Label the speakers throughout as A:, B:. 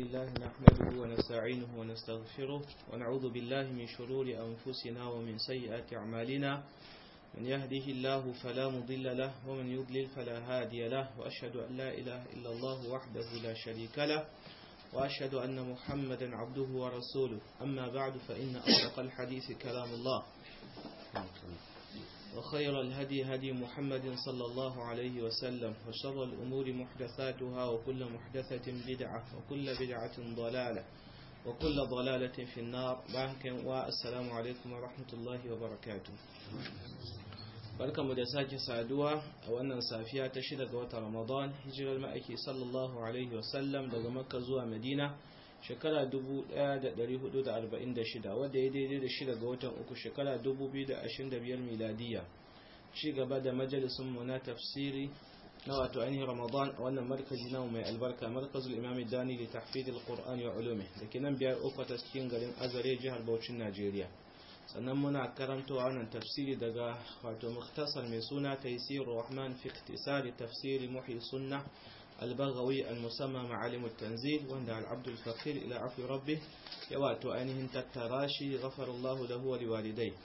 A: لله نحمده ونستعينه ونستغفره ونعوذ بالله من شرور أنفسنا ومن سيئات أعمالنا من يهده الله فلا مضل له ومن يضلل فلا هادي له وأشهد أن لا إله إلا الله وحده لا شريك له وأشهد أن محمدا عبده ورسوله أما بعد فإن أصدق الحديث كلام الله وخير الهدي هدي محمد صلى الله عليه وسلم وشر الأمور محدثاتها وكل محدثة بدعة وكل بدعة ضلالة وكل ضلالة في النار والسلام عليكم ورحمة الله وبركاته barkamu da sake saduwa a wannan safiya ta shida ga watan ramadan hijirar ma'aiki sallallahu alaihi wasallam daga makka zuwa madina shekara 1446 wadda ya daidai da shida ga watan uku shekara 2025 miladiya ci gaba da majalisunmu na tafsiri na wato ainihin ramadan a wannan markazi namu mai albarka markazul imam dani da tahfidil qur'ani wa ulumi da ke nan biyar uku ta cikin garin azare jihar Bauchin najeriya sannan muna karantowa wannan tafsiri daga wato muktasar mai suna taysir rahman fi ikhtisari tafsiri muhi sunna al-baghawi al-musamma ma'alim at-tanzil wanda al-abd al-faqir ila afi rabbih ya wato ainihin tattara shi ghafarallahu lahu wa liwalidai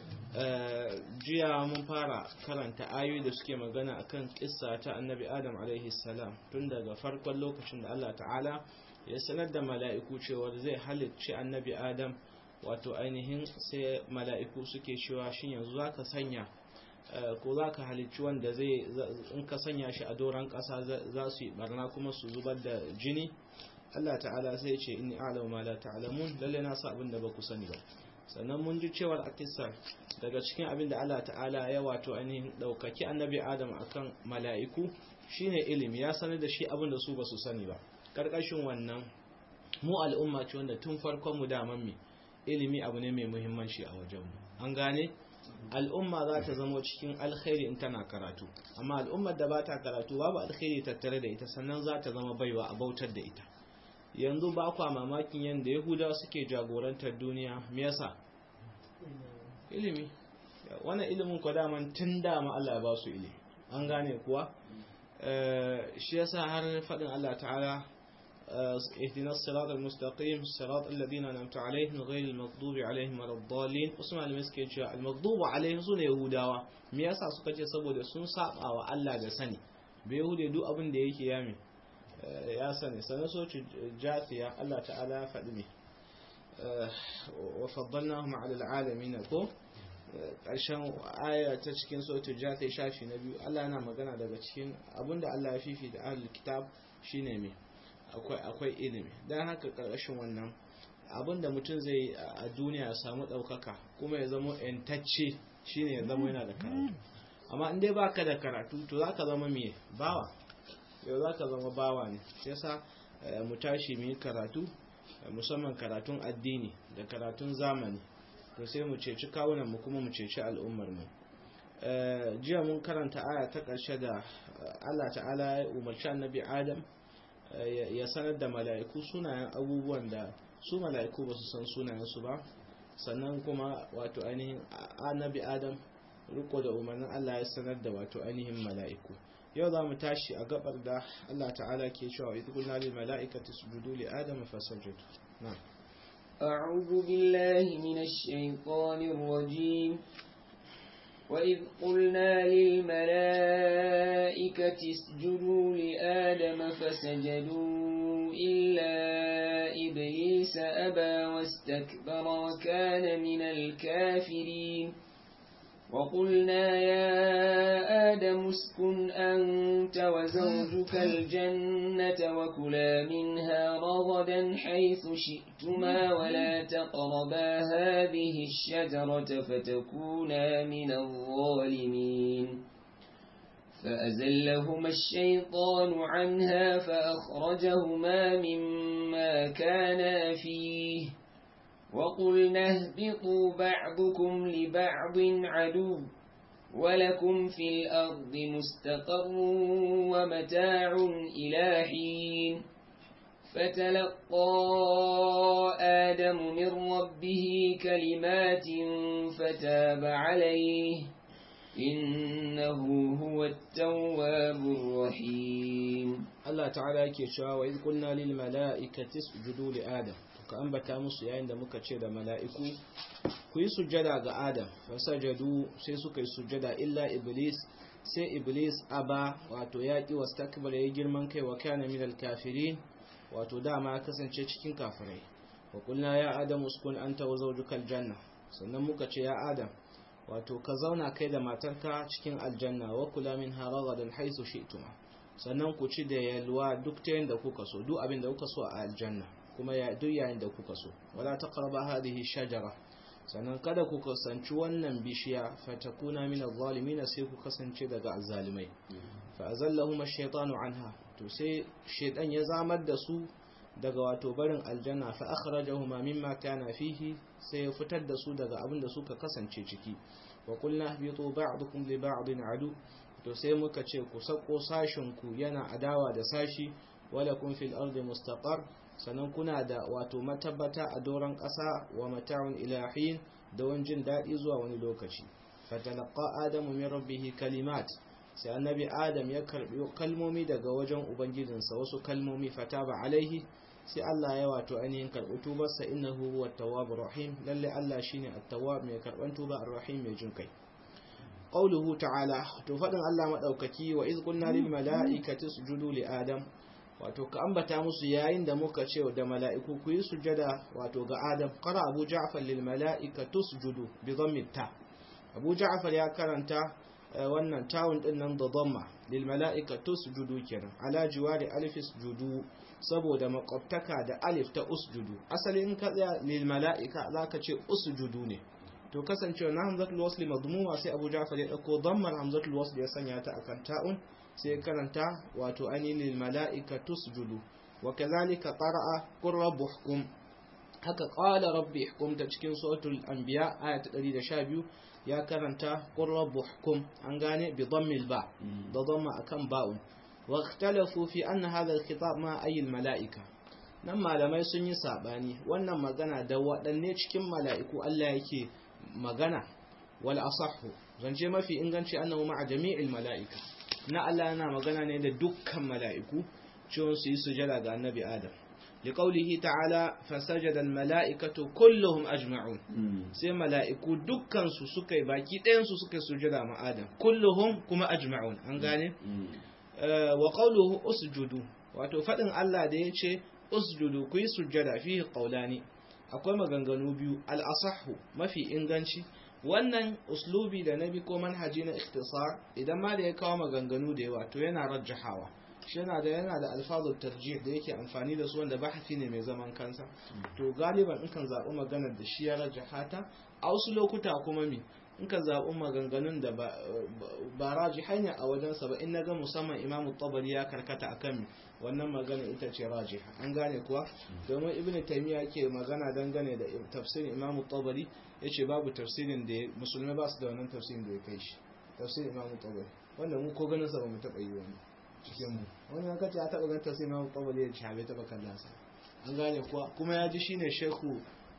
A: jiya mun fara karanta ayoyi da suke magana akan kissa ta annabi adam alaihi salam tun daga farkon lokacin da Allah ta'ala ya sanar da mala'iku cewa zai halicci annabi adam wato ainihin sai mala'iku suke cewa shin yanzu za ka sanya ko za ka halicci wanda zai in ka sanya shi a doron ƙasa za su yi barna kuma su zubar da jini Allah ta'ala sai ce inni a'lamu ma la ta'lamun lalle na sa abin da ba ku sani ba sannan mun ji cewar a kissa daga cikin abin da Allah ta'ala ya wato ainihin daukaki annabi Adam akan mala'iku shine ilimi ya sanar da shi abin da su ba su sani ba karkashin wannan mu al'umma ce wanda tun farkon mu daman mi ilimi abu ne mai muhimmanci a wajenmu an gane al'umma za ta zama cikin alkhairi in tana karatu amma al'ummar da ba ta karatu babu alkhairi tattare da ita sannan za ta zama baiwa a bautar da ita yanzu ba kwa mamakin yadda yahudawa suke jagorantar duniya me yasa ilimi wannan ilimin kwa daman tun dama Allah ya ba su ilimi an gane kuwa shi yasa har faɗin Allah ta'ala اهدنا الصراط المستقيم الصراط الذين أنعمت عليهم غير المغضوب عليهم ولا الضالين usman al-miskin cewa al-maghdubu alaihim sune yahudawa me yasa suka ce saboda sun saba wa Allah da sani bai yahude duk abin da yake yami ya sani sanan so ci jafiya Allah ta'ala ya faɗi ne wa faddalnahum ala al-alamin ko ƙarshen aya ta cikin sautu jafiya shafi na biyu Allah yana magana daga cikin abinda Allah ya fifi da ahlul kitab shine me akwai ilimi don haka ƙarƙashin wannan abinda mutum zai a duniya ya samu ɗaukaka kuma ya zama yantacce shine ya zama yana da karatu amma in dai baka da karatu to za ka zama mai bawa yau za ka zama bawa ne shi yasa mu tashi mu yi karatu musamman karatun addini da karatun zamani to sai mu ceci kawunan mu kuma mu ceci al'ummar mu jiya mun karanta aya ta ƙarshe da Allah ta'ala ya umarci annabi Adam ya sanar da mala'iku sunayen abubuwan da su mala'iku ba su san sunayensu ba sannan kuma wato ainihin annabi adam riko da umarnin Allah ya sanar da wato ainihin mala'iku yau za mu tashi a gabar da Allah ta'ala ke cewa idh qulna lil mala'ikati isjudu li adam fasajadu na'am
B: أعوذ بالله من الشيطان الرجيم وإذ قلنا للملائكة اسجدوا لآدم فسجدوا إلا إبليس أبى واستكبر وكان من الكافرين وقلنا يا آدم اسكن أنت وزوجك الجنة وكلا منها رغدا حيث شئتما ولا تقربا هذه الشجرة فتكونا من الظالمين فأزلهما الشيطان عنها فأخرجهما مما كانا فيه وقلنا اهبطوا بعضكم لبعض عدو ولكم في الأرض مستقر ومتاع إلى حين فتلقى آدم من ربه كلمات فتاب عليه إنه هو التواب الرحيم
A: Allah ta'ala yake cewa wa iz qulna lil mala'ikati isjudu li adam ka ambata musu yayin da muka ce da mala'iku ku yi sujjada ga adam fasajadu sai suka yi sujjada illa iblis sai iblis aba wato ya ki wastakbara ya girman kai wa kana minal kafirin wato dama kasance cikin kafirai wa qulna ya adam uskun anta wa zawjuka aljanna sannan muka ce ya adam wato ka zauna kai da matarka cikin aljanna wa kula min haragadan haisu shi'tuma sannan ku ci da yalwa duk ta yanda kuka so duk abin da kuka so a aljanna kuma ya duk yayin da kuka so wala taqrabu hadhihi shajara sannan kada ku kasance wannan bishiya fatakuna min adh-dhalimin sai ku kasance daga azzalimai fa azallahum ash-shaytanu anha to sai shaytan ya zamar da su daga wato barin aljanna fa akhrajahuma mimma kana fihi sai ya fitar da su daga abin da suka kasance ciki wa qulna ihbitu ba'dukum li ba'din adu to sai muka ce ku sako sashin ku yana adawa da sashi wala kun fil ardi mustaqar sannan kuna da wato matabbata a doron ƙasa wa mata'un ilahin da wani jin daɗi zuwa wani lokaci fatalaqa adamu min rabbihi kalimat sai annabi adam ya karbi kalmomi daga wajen ubangijinsa wasu kalmomi fataba alaihi sai Allah ya wato ainihin karbi tubarsa innahu huwa tawwabur rahim lalle Allah shine at-tawwab mai karban tuba ar-rahim mai jin kai qawluhu ta'ala to fadin Allah madaukaki wa iz qulna lil mala'ikati isjudu li adam wato ka ambata musu yayin da muka ce da mala'iku ku yi sujada wato ga adam qara abu ja'far lil mala'ikati isjudu bi dhammi ta abu ja'far ya karanta wannan tawun din nan da dhamma lil mala'ikati isjudu kenan ala jiwari alif isjudu saboda makwabtaka da alif ta usjudu asali in ka tsaya lil mala'ika zaka ce usjudu ne to kasancewa na hamzatul wasli madmuma sai abu ja'far ya dauko dhammar hamzatul wasli ya sanya ta akan ta'un sai karanta wato ani lil mala'ika tusjudu wa kadhalika qara'a qur rabbuhkum haka qala rabbi ihkum ta cikin suratul anbiya aya ta 112 ya karanta qur rabbuhkum an gane bi dhammil ba da dhamma akan ba'un wa ikhtalafu fi anna hadha al-khitab ma ay al-mala'ika nan malamai sun yi sabani wannan magana da waɗanne cikin mala'iku Allah yake magana wal asahhu zance mafi inganci annahu ma'a jami'il mala'ika na Allah yana magana ne da dukkan mala'iku cewa su yi sujada ga annabi Adam liqaulihi ta'ala fasajada al-mala'ikatu kulluhum ajma'un sai mala'iku dukkan su suka yi baki ɗayan su suka sujada ma Adam kulluhum kuma ajma'un an gane wa qawluhu usjudu wato fadin Allah da yace usjudu ku yi sujada fihi qawlani akwai maganganu biyu al-asahhu mafi inganci wannan uslubi da nabi ko manhaji na ikhtisar idan ma da ya kawo maganganu da yawa to yana rajjahawa shi yana da yana da alfazul tarjih da yake amfani da su wanda bahasi ne mai zaman kansa to galiban in kan zaɓi maganar da shi ya rajjahata a wasu lokuta kuma mi in ka zaɓi maganganun da ba raji hanya a wajensa ba in na ga musamman imamu tabari ya karkata a kan wannan magana ita ce raji an gane kuwa domin ibn taymiya ke magana dangane da tafsirin imamu tabari ya ce babu tafsirin da musulmai ba su da wannan tafsirin da ya kai shi tafsirin imamu tabari wanda mu ko ganin sa ba mu taɓa yi wani cikin mu wani ya kace ya taɓa ganin tafsirin imamu tabari ya ce bai taɓa kallon sa an gane kuwa kuma ya ji shine shekhu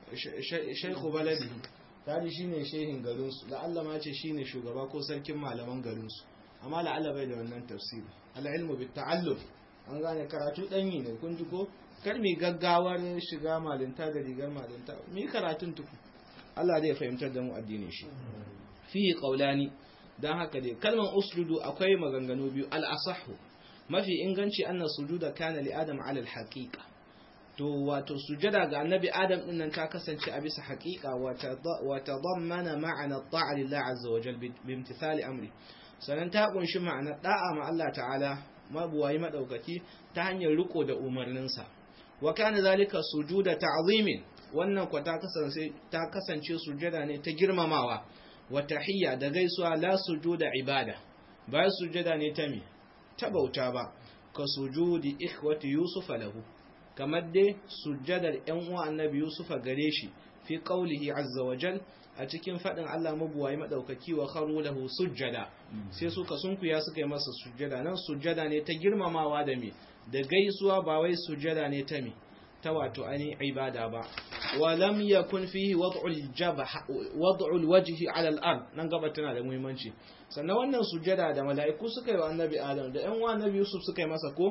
A: shekhu baladi tari shine shehin garinsu la'alla ma ce shine shugaba ko sarkin malaman garinsu amma la'alla bai da wannan tafsiri al'ilmu bi ta'allum an gane karatu danyi ne kun ji ko kar mi gaggawar shiga malinta da rigar malinta mi karatun tuku Allah zai fahimtar da mu addinin shi fi qaulani dan haka dai kalman usjudu akwai maganganu biyu al-asahhu mafi inganci anna sujuda kana li adam ala al-haqiqa to wato sujada ga annabi adam din nan ta kasance a bisa haƙiƙa wa tadammana ma'ana ta'a lillah azza wa jal bi imtithali amri sannan ta kunshi ma'ana da'a ma Allah ta'ala mabuwayi madaukaki ta hanyar riko da umarninsa wa kana zalika sujuda ta'zimin wannan kwa ta kasance ta kasance sujada ne ta girmamawa wa tahiyya da gaisuwa la sujuda ibada ba sujada ne ta me ta bauta ba ka sujudi ikhwati yusuf lahu kamar dai sujjadar ‘yan uwa annabi Yusufa gare shi fi ƙaulihi azza wa jal a cikin faɗin Allah mabuwayi maɗaukaki wa kharu lahu sujjada sai suka sunkuya suka yi masa sujjada nan sujjada ne ta girmamawa da me da gaisuwa ba wai sujjada ne ta me ta wato ani ibada ba wa lam yakun fihi wad'ul jabha wad'ul wajhi 'ala al-ard nan gaba tana da muhimmanci sannan wannan sujjada da mala'iku suka yi wa annabi Adam da ‘yan uwa annabi Yusuf suka yi masa ko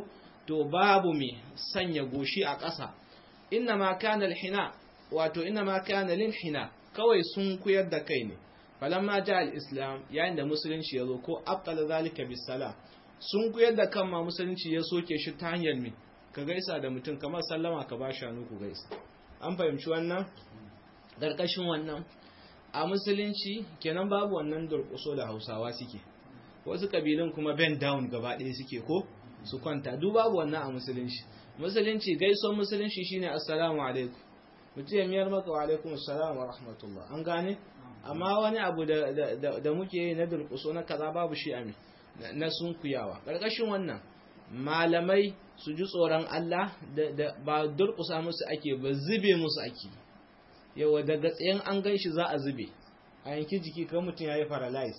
A: to babu me sanya goshi a ƙasa inna ma kana alhina wato inna ma kana lil hina kawai sun kuyar da kai ne falamma ja al-islam yayin da musulunci ya zo ko abqala zalika bisala sun kuyar da kan ma musulunci ya soke shi ta hanyar me ka gaisa da mutum kamar sallama ka ba shanu ku gaisa an fahimci wannan ƙarƙashin wannan a musulunci kenan babu wannan durƙuso da hausawa suke wasu ƙabilun kuma bend down gaba ɗaya suke ko su kwanta duk babu wannan a musulunci musulunci gaison musulunci shine assalamu alaikum mutum ya miyar maka wa alaikum assalam wa rahmatullah an gane amma wani abu da muke yi na durƙuso na kaza babu shi a na sunkuyawa ƙarƙashin wannan malamai su ji tsoron Allah da ba durƙusa musu ake ba zube musu ake yawa daga tsayen an gan shi za a zube a yanki jiki kan mutum ya yi paralyze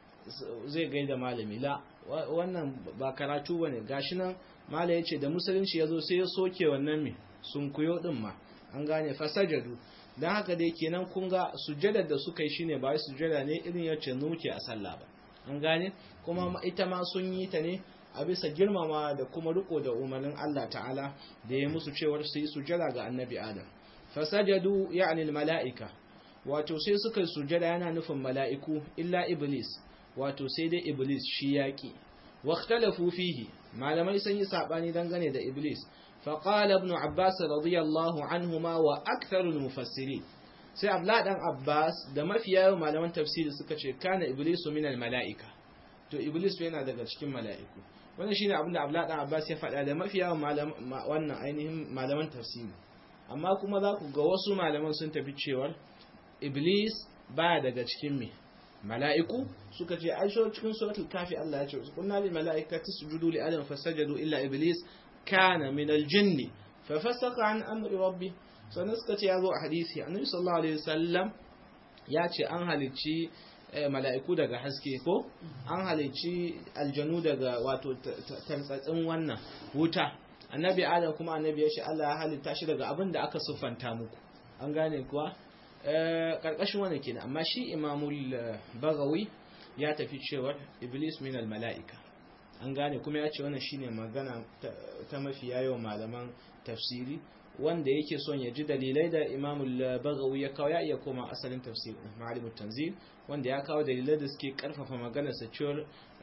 A: zai gaida malami la wannan ba karatu ba ne gashi nan mala ya ce da musulunci ya zo sai ya soke wannan mai sun kuyo din ma an gane fasajadu don haka dai kenan kun ga sujjadar da suka yi shine ba sujjada ne irin yace nuke a sallah ba an gane kuma ita ma sun yi ta ne a bisa girmama da kuma riko da umarnin Allah ta'ala da ya musu cewar su yi sujjada ga annabi Adam fasajadu ya'ni mala'ika wato sai suka yi sujjada yana nufin mala'iku illa iblis wato sai dai iblis shi yaki waqtalafu fihi malamai sun yi sabani dangane da iblis فقال ابن عباس رضي الله عنهما وأكثر المفسرين sai Abdullah dan Abbas da mafiya yawan malaman tafsiri suka ce kana iblisu min mala'ika to iblis yana daga cikin mala'iku wannan shine abin da Abdullah dan Abbas ya faɗa da mafiya yawan wannan ainihin malaman tafsiri amma kuma za ku ga wasu malaman sun tafi cewar iblis baya daga cikin me mala'iku suka ce ai cikin suratul kafi Allah ya ce kunna lil mala'ikati sujudu li adam fasajadu illa iblis kana min aljinni fa fasaqa an amri rabbi sannan suka ce ya zo a hadisi annabi sallallahu alaihi wasallam ya ce an halicci mala'iku daga haske ko an halicci aljanu daga wato tantsatsin wannan wuta annabi adam kuma annabi ya ce Allah ya halitta shi daga abin da aka siffanta muku an gane kuwa karkashin wannan kenan amma shi imamul bagawi ya tafi cewar iblis min al mala'ika an gane kuma ya ce wannan shine magana ta mafi yawan malaman tafsiri wanda yake son ya ji dalilai da imamul bagawi ya kawo ya iya koma asalin tafsir ma'alimut tanzil wanda ya kawo dalilai da suke karfafa maganar sa cewar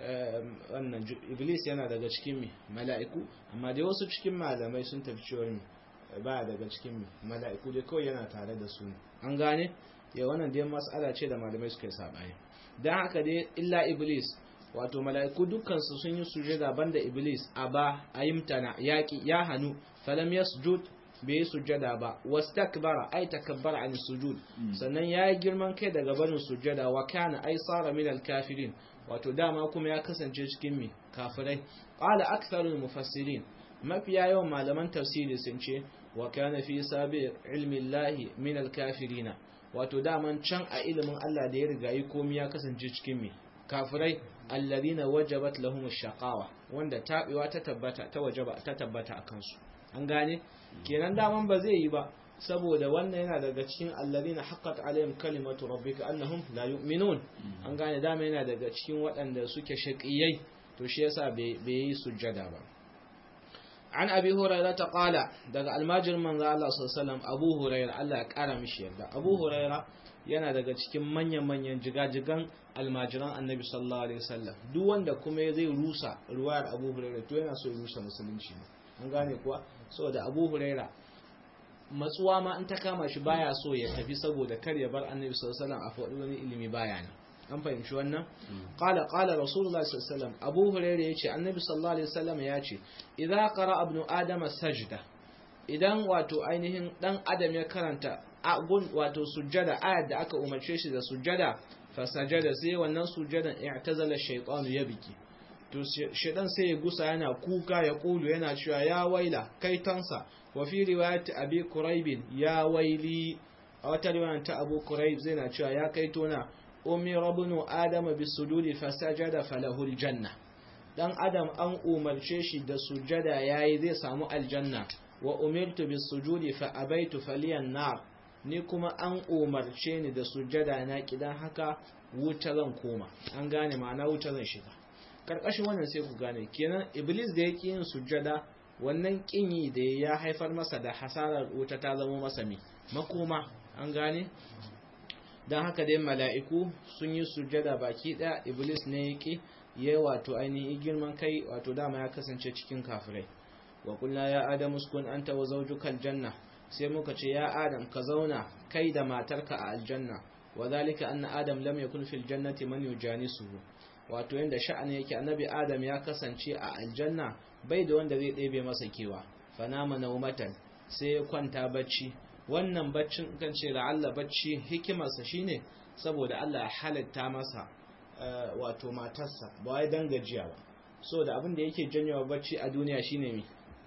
A: wannan iblis yana daga cikin mi mala'iku amma dai wasu cikin malamai sun tafi cewar mi ba daga cikin mi mala'iku dai kawai yana tare da su an gane ya wannan dai mas'ala ce da malamai suka yi sabani dan haka dai illa iblis wato mala'iku dukkansu sun yi sujada banda iblis a ba a yimtana yaƙi ya hannu falam yasjud bai yi sujada ba wastakbara ai takabbara an sujud sannan ya yi girman kai daga barin sujada wa kana ai sara min kafirin wato dama kuma ya kasance cikin mi kafirai qala aktharul mufassirin mafiya yawan malaman tafsiri sun ce wa kana fi sabi ilmi llahi min alkafirina wato daman can a ilimin Allah da ya riga yi komai ya kasance cikin mi kafirai alladhina wajabat lahum ash-shaqawa wanda tabewa ta tabbata ta wajaba ta tabbata akan su an gane kenan daman ba zai yi ba saboda wannan yana daga cikin alladhina haqqat alaihim kalimatu rabbika annahum la yu'minun an gane dama yana daga cikin waɗanda suke shaqiyai to shi yasa bai yi sujjada ba an abi hurairah ta qala daga almajir manzo Allah sallallahu alaihi wasallam abu hurairah Allah ya kara mishi yarda abu hurairah yana daga cikin manyan-manyan jigajigan almajiran annabi sallallahu alaihi wasallam duk wanda kuma zai rusa ruwayar abu huraira to yana so ya rusa musulunci ne an gane kuwa saboda abu huraira matsuwa ma in ta kama shi baya so ya tafi saboda kar ya bar annabi sallallahu alaihi wasallam a faɗi wani ilimi baya nan an fahimci wannan qala qala rasulullahi sallallahu alaihi wasallam abu huraira yace annabi sallallahu alaihi wasallam ya ce idza qara ibnu adama sajda idan wato ainihin dan adam ya karanta agun wato sujjada ayat da aka umarce shi da sujjada fasajada sai wannan sujjadan i'tazala shaytanu ya biki to shaytan sai ya gusa yana kuka ya kulu yana cewa ya waila kai tansa wa fi riwayat abi quraib ya waili a wata riwayar ta abu quraib zai na cewa ya kai tona ummi rabnu adama bisujudi fasajada falahu aljanna dan adam an umarce shi da sujjada yayi zai samu aljanna wa umirtu bisujudi fa abaitu faliyan nar ni kuma an umarce ni da sujjada na kidan haka wuta zan koma an gane ma'ana wuta zan shiga karkashin wannan sai ku gane kenan iblis da yake yin sujjada wannan kinyi da ya haifar masa da hasarar wuta ta zama masa mai makoma an gane don haka dai mala'iku sun yi sujada baki ɗaya iblis ne ya ƙi ya wato ainihin girman kai wato dama ya kasance cikin kafirai wa kulla ya adamu sukun anta wa zaujukal janna sai muka ce ya adam ka zauna kai da matarka a aljanna wa zalika anna adam lam yakun fil jannati man yujanisuhu wato yanda sha'ani yake annabi adam ya kasance a aljanna bai da wanda zai ɗebe masa kewa fanama naumatan sai ya kwanta bacci wannan baccin kan ce la'alla bacci hikimarsa shine saboda Allah ya halatta masa wato matarsa ba wai dan gajiya ba so da abin da yake janyowa bacci a duniya shine me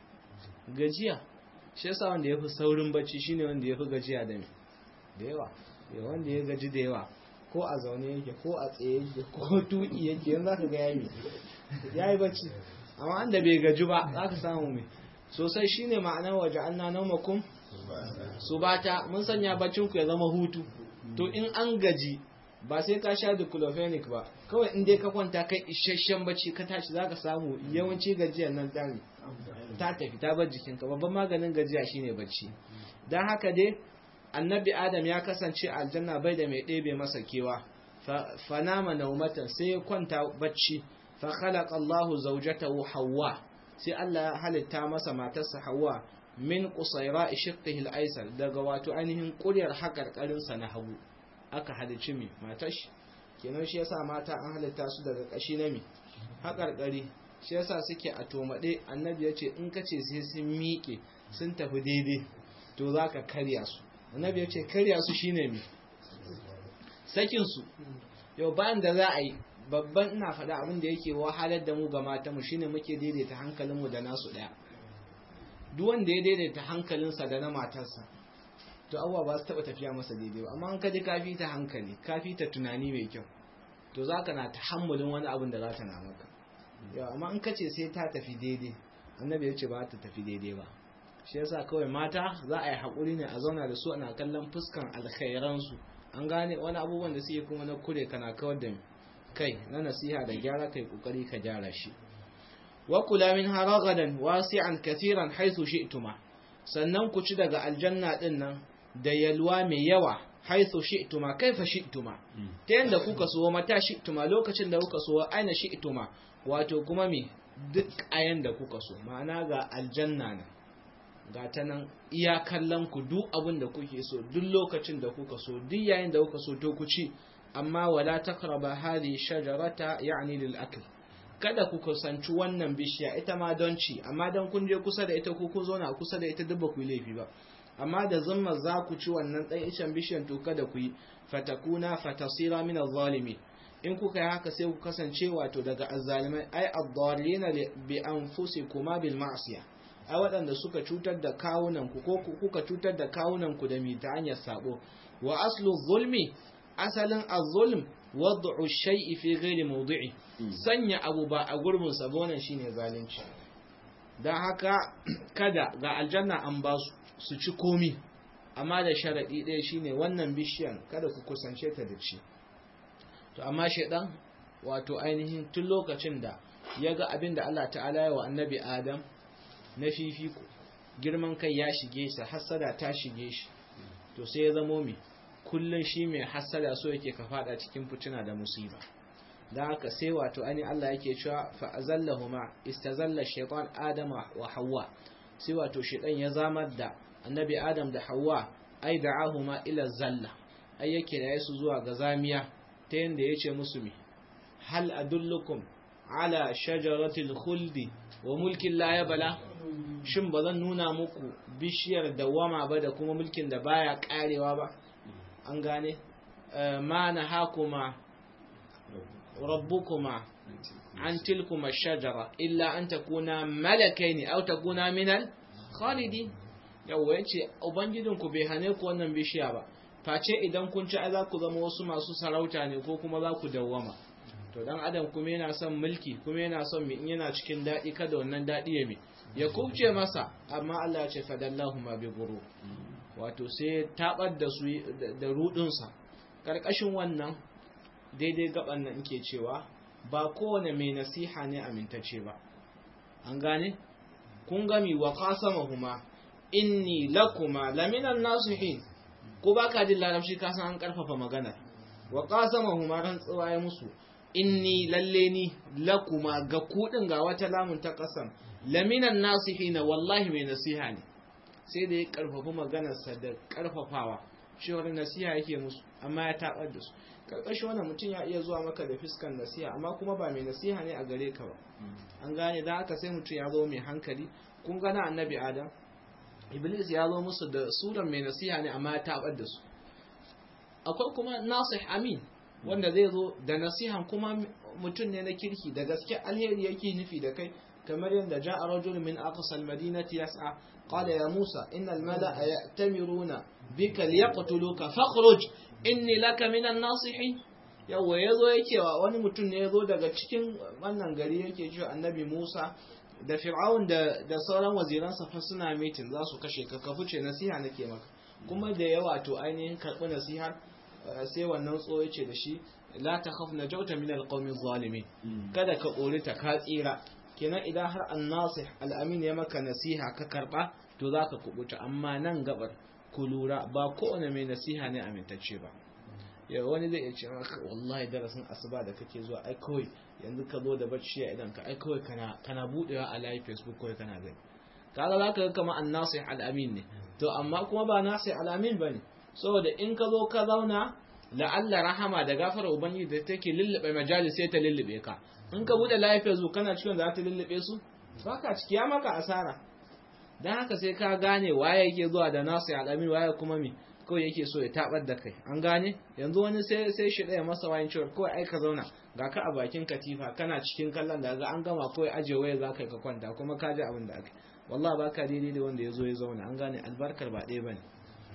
A: gajiya shi yasa wanda yafi saurin bacci shine wanda yafi gajiya da me da yawa wanda ya gaji da yawa ko a zaune yake ko a tsaye yake ko tuki yake yanzu zaka ga yayi yayi bacci amma wanda bai gaji ba zaka samu me sosai shine ma'anar waje anna naumakum subata mun sanya baccin ku ya zama hutu to in an gaji ba sai ka sha diclofenic ba kawai in dai ka kwanta kai isasshen bacci ka tashi zaka samu yawanci gajiyar nan ta ta tafi ta bar jikinka babban maganin gajiya shine bacci dan haka dai annabi adam ya kasance aljanna bai da mai ɗebe masa kewa fa nama naumatan sai ya kwanta bacci fa khalaqa Allahu zawjatahu Hawwa sai Allah ya halitta masa matarsa Hawwa min qusaira shiqqihi al-aysar daga wato ainihin ƙuryar hakarkarin sa na hagu aka halicci mi matar shi kenan shi yasa mata an halitta su daga kashi na mi hakarkari shi yasa suke a tomade annabi ya ce in kace sai sun miƙe sun tafi daidai to zaka karya su annabi ya ce karya su shine mi sakin su yau bayan da za a yi babban ina faɗa abin da yake wahalar da mu ga mata mu shine muke daidaita hankalin mu da nasu ɗaya duk wanda ya daidaita hankalinsa da na matarsa to abuwa ba su taɓa tafiya masa daidai ba amma an kaji kafi ta hankali kafi ta tunani mai kyau to za ka na tahammulin wani abin da za ta na maka yau amma in kace sai ta tafi daidai annabi ya ce ba ta tafi daidai ba shi yasa kawai mata za a yi haƙuri ne a zauna da su ana kallon fuskan alkhairansu an gane wani abubuwan da suke kuma na kure kana kawar da kai na nasiha da gyara kai kokari ka gyara shi wa kula min haragadan wasi'an kathiran haythu shi'tuma sannan ku ci daga aljanna din nan da yalwa mai yawa haythu shi'tuma kaifa shi'tuma ta yanda kuka so mata shi'tuma lokacin da kuka so aina shi'tuma wato kuma me duk ayan da kuka so ma'ana ga aljanna nan ga ta nan iya kallon ku duk abin da kuke so duk lokacin da kuka so duk yayin da kuka so to ku ci amma wala takraba hadi shajarata ya'ni lil akl kada ku kusanci wannan bishiya ita ma don ci amma dan kun je kusa da ita ko ku zauna kusa da ita duk ba ku yi laifi ba amma da zumma za ku ci wannan dan icen bishiyan to kada ku yi fatakuna fatasira min zalimi in kuka yi haka sai ku kasance wato daga azzalimai ai ad-dallina bi anfusikuma bil ma'siyah ai waɗanda suka cutar da kawunanku ko kuka cutar da kawunanku da mi ta hanyar sabo wa aslu zulmi asalin az-zulm wad'u shay'i fi ghairi mawdi'i sanya abu ba a gurbin sa ba wannan shine zalunci dan haka kada ga aljanna an ba su su ci komi amma da sharadi ɗaya shine wannan bishiyan kada ku kusance ta da ci to amma shedan wato ainihin tun lokacin da ya ga abin da Allah ta'ala ya wa annabi Adam na fifiko girman kai ya shige shi hassada ta shige shi to sai ya zamo mai kullun shi mai hassada so yake ka fada cikin fitina da musiba da haka sai wato ani Allah yake cewa fa azallahuma istazalla shaytan adama wa hawa sai wato shaytan ya zamar da annabi adam da hawa ai da'ahuma ila zalla ai yake da yasu zuwa ga zamiya ta yanda yace musu mi hal adullukum ala shajaratil khuldi wa mulkin la yabla shin ba zan nuna muku bishiyar dawama ba da kuma mulkin da baya karewa ba an gane ma na hakuma rabbukuma an tilkuma shajara illa an takuna malakaini aw takuna minal khalidi yawa yace ubangijinku bai hane ku wannan bishiya ba face idan kun ci za ku zama wasu masu sarauta ne ko kuma za ku dawwama to dan adam kuma yana son mulki kuma yana son in yana cikin daɗi kada wannan daɗi ya mi ya kubce masa amma Allah ya ce fadallahu ma bi guru wato sai tabar da su da rudinsa karkashin wannan daidai gaban nan ke cewa ba kowane mai nasiha ne amintacce ba an gane kun gami wa qasamahuma inni lakuma laminan nasihin ko baka jin larabci ka san an karfafa magana wa qasamahuma rantsuwa ya musu inni lalle ni lakuma ga kudin ga wata lamun ta kasan laminan nasihina wallahi mai nasiha ne sai da ya karfafa maganarsa da karfafawa cewar nasiha yake musu amma ya tabar da su karkashin wannan mutum ya iya zuwa maka da fiskan nasiha amma kuma ba mai nasiha ne a gare ka ba an gane da haka sai mutum ya zo mai hankali kun gana annabi adam iblis ya zo musu da suran mai nasiha ne amma ya tabar da su akwai kuma nasih amin wanda zai zo da nasihan kuma mutum ne na kirki da gaske alheri yake nufi da kai kamar yadda ja'a rajul min aqsal madinati yas'a qala ya musa innal mala'a ya'tamiruna bika liyaqtuluka fakhruj inni laka minan nasihin yawa yazo yake wa wani mutum ne yazo daga cikin wannan gari yake cewa annabi musa da fir'aun da da sauran waziransa fa suna mitin za su kashe ka ka fice nasiha nake maka kuma da yawa to ainihin karbi nasihar sai wannan tso yace da shi la takhaf najauta min alqawmi zalimin kada ka korita ka tsira kenan idan har annasih al'amin ya maka nasiha ka karba to zaka kubuta amma nan gabar ku lura ba kowane mai nasiha ne amintacce ba ya wani zai iya ce maka wallahi darasin asuba da kake zuwa ai kawai yanzu ka zo da bacci a idan ka ai kawai kana kana budewa a live facebook kawai kana gani kaga zaka ga kamar annasih al'amin ne to amma kuma ba nasih al'amin bane saboda in ka zo ka zauna la'alla rahama da gafara ubangiji da take lullube majalis sai ta lullube ka in ka bude live facebook kana cikin za ta lullube su baka ciki ya maka asara dan haka sai ka gane waye yake zuwa da nasih al'amin waye kuma mi kawai yake so ya tabar da kai an gane yanzu wani sai sai shi ɗaya masa wayin cewa kawai ai ka zauna ga ka a bakin katifa kana cikin kallon da ga an gama kawai aje waya za ka ka kwanta kuma ka ji abin da aka wallahi ba ka daidai da wanda ya zo ya zauna an gane albarkar ba ɗaya bane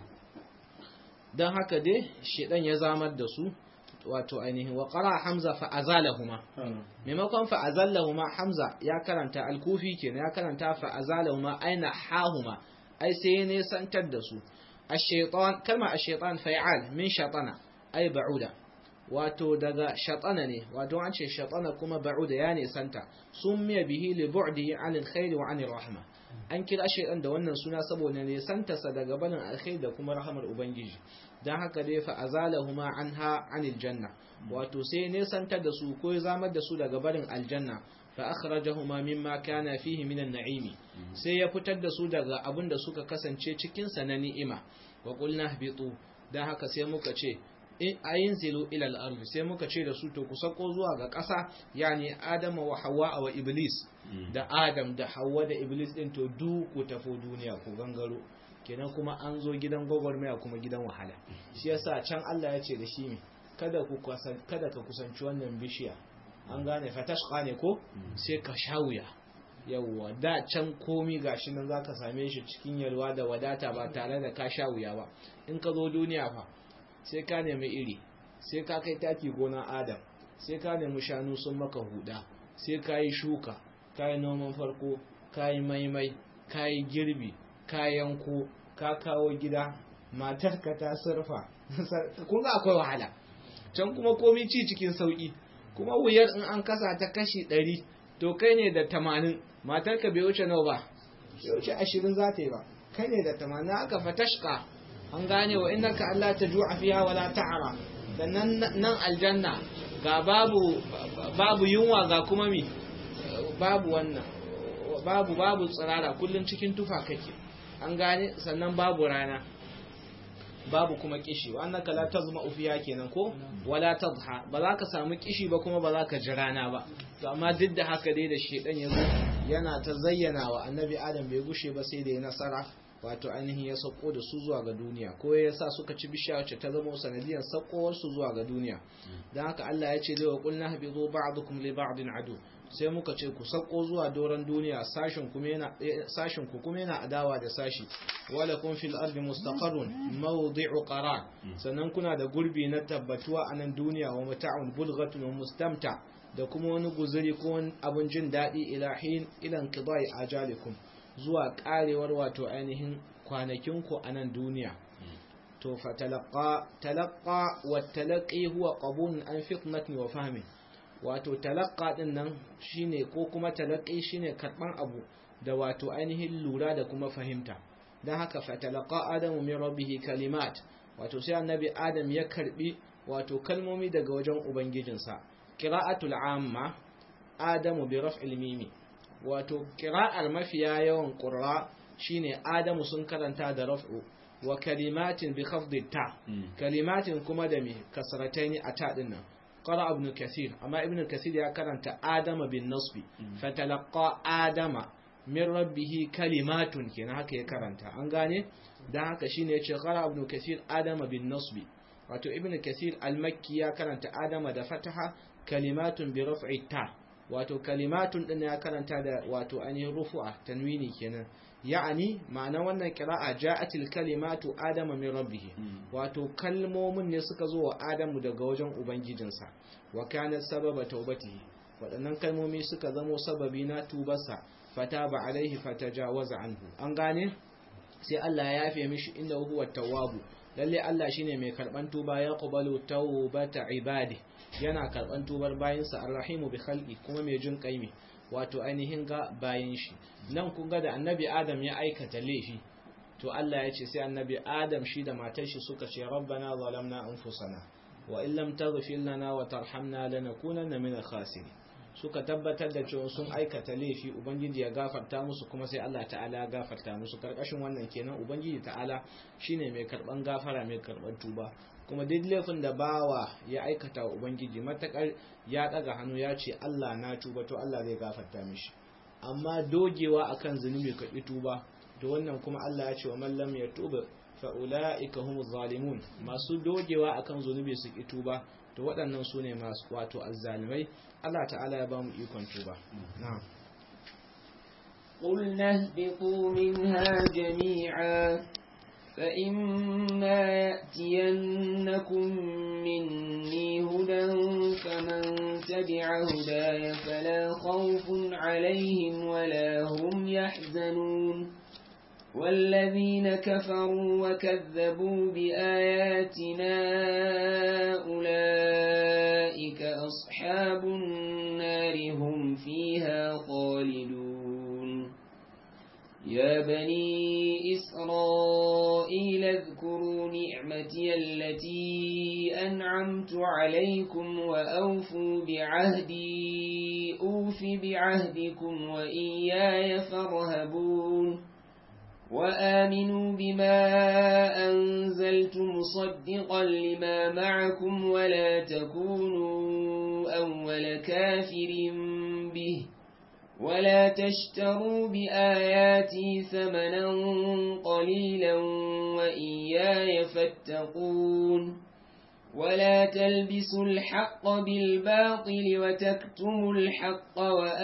A: don haka dai shedan ya zamar da su wato ainihin wa qara hamza fa azalahuma maimakon fa azallahuma hamza ya karanta alkufi kenan ya karanta fa azalahuma aina hahuma ai sai ne santar da su الشيطان كلمة الشيطان فعال من شطنة أي بعودة wato daga shatana ne wato an ce shatana kuma ba'uda ya ne santa summiya bihi li bu'dihi 'an alkhairi wa 'an rahma an kira shaytan da wannan suna saboda ne santa sa daga barin alkhairi da kuma rahmar ubangiji dan haka dai fa azalahuma anha 'anil janna wato sai ne santa da su ko zamar da su daga barin aljanna fa akhrajahuma mimma kana fihi minan na'imi sai ya fitar da su daga abin da suka kasance cikin sa na ni'ima wa qulna ihbitu dan haka sai muka ce in ayin zilu ila al sai muka ce da su to ku sako zuwa ga ƙasa yani adama wa hawa wa iblis da adam da hawa da iblis din to du ku tafi duniya ku gangaro kenan kuma an zo gidan gwagwarmaya kuma gidan wahala shi yasa can Allah ya ce da shi kada ku kada ka kusanci wannan bishiya an gane fatashqa ne ko sai ka shawuya yawwa da can komi gashi nan zaka same shi cikin yalwa da wadata ba tare da ka shawuya ba in ka zo duniya fa sai ka nemi iri sai ka kai taki gona adam sai ka nemi shanu sun maka huda sai ka yi shuka ka yi noman farko ka yi maimai ka yi girbi ka yanko ka kawo gida matarka ta surfa kun ga akwai wahala can kuma komi ci cikin sauki kuma wuyar in an kasa ta kashi ɗari to kai ne da tamanin matarka bai wuce nawa ba bai wuce ashirin za ta yi ba kai ne da tamanin aka fatashka an gane wa innaka Allah ta ju'a fiha wala ta'ara sannan nan aljanna ga babu babu yunwa ga kuma mi babu wannan babu babu tsirara kullun cikin tufa kake an gane sannan babu rana babu kuma kishi wa annaka la tazma fiha kenan ko wala tadha ba za ka samu kishi ba kuma ba za ka ji rana ba to amma duk da haka dai da shedan yazo yana ta zayyana wa annabi adam bai gushe ba sai da ya nasara wato ainihin ya sauko da su zuwa ga duniya ko ya sa suka ci bishiya wacce ta zama sanadiyar saukowar su zuwa ga duniya don haka Allah ya ce lewa kulna habizu ba'dukum li ba'din adu sai muka ce ku sauko zuwa doron duniya sashin kuma yana sashin ku kuma yana adawa da sashi wala kun fil ardi mustaqarrun mawdi'u qarar sannan kuna da gurbi na tabbatuwa a nan duniya wa mata'un bulghatun wa mustamta da kuma wani guzuri ko wani abun jin daɗi ilahin ilan qidai ajalikum zuwa karewar wato ainihin kwanakinku a nan duniya to fa talaqqa talaqqa wa talaqi huwa qabun an fitnatin wa fahmin wato talaqqa din nan shine ko kuma talaqi shine karban abu da wato ainihin lura da kuma fahimta dan haka fatalaqa adamu min rabbihi kalimat wato sai annabi adam ya karbi wato kalmomi daga wajen ubangijinsa qira'atul amma adamu bi raf'il mimi wato qira'ar mafiya yawan qurra shine adamu sun karanta da raf'u wa kalimatin bi khafdi ta kalimatin kuma da mi kasrataini a ta din nan qara ibn kathir amma ibn kathir ya karanta adama bin nasbi fatalaqa adama min rabbihi kalimatun kenan haka ya karanta an gane dan haka shine yace qara ibn kathir adama bin nasbi wato ibn kathir al-makki ya karanta adama da fataha kalimatun bi raf'i ta wato kalimatun din ya karanta da wato ainihin rufu'a tanwini kenan ya'ani ma'ana wannan kira'a ja'atil kalimatu adama min rabbih wato kalmomin ne suka zo wa adamu daga wajen ubangijinsa wa kana sababa taubatihi waɗannan kalmomi suka zamo sababi na tubarsa fataba alaihi fatajawaza anhu an gane sai Allah ya yafe mishi inda huwa tawwabu lalle Allah shine mai karban tuba ya qabalu tawbata ibadi yana karban tubar bayinsa arrahimu bi khalqi kuma mai jin kaimi wato ainihin ga bayin shi nan kun ga da annabi adam ya aikata laifi to Allah ya ce sai annabi adam shi da matar shi suka ce rabbana zalamna anfusana wa in lam taghfir lana wa tarhamna lanakunanna min al-khasirin suka tabbatar da cewa sun aikata laifi ubangiji ya gafarta musu kuma sai Allah ta'ala ya gafarta musu karkashin wannan kenan ubangiji ta'ala shine mai karban gafara mai karban tuba kuma duk laifin da bawa ya aikata wa ubangiji matakar ya daga hannu ya ce Allah na tuba to Allah zai gafarta mishi amma dogewa akan zunubi ka tuba to wannan kuma Allah ya ce wa man lam yatuba fa ulaika humuz zalimun masu dogewa akan zunubi su ki tuba to waɗannan su ne masu wato azzalimai Allah ta'ala ya ba mu ikon tuba na'am
B: قلنا اهبطوا منها جميعا فإما يأتينكم مني هدى فمن تبع هداي فلا خوف عليهم ولا هم يحزنون والذين كفروا وكذبوا بآياتنا أولئك أصحاب النار هم فيها خالدون يا بني إسرائيل اذكروا نعمتي التي أنعمت عليكم وأوفوا بعهدي أوف بعهدكم وإياي فارهبون وآمنوا بما أنزلت مصدقا لما معكم ولا تكونوا أول كافر به ولا تشتروا بآياتي ثمنا قليلا وإياي فاتقون ولا تلبسوا الحق بالباطل وتكتموا الحق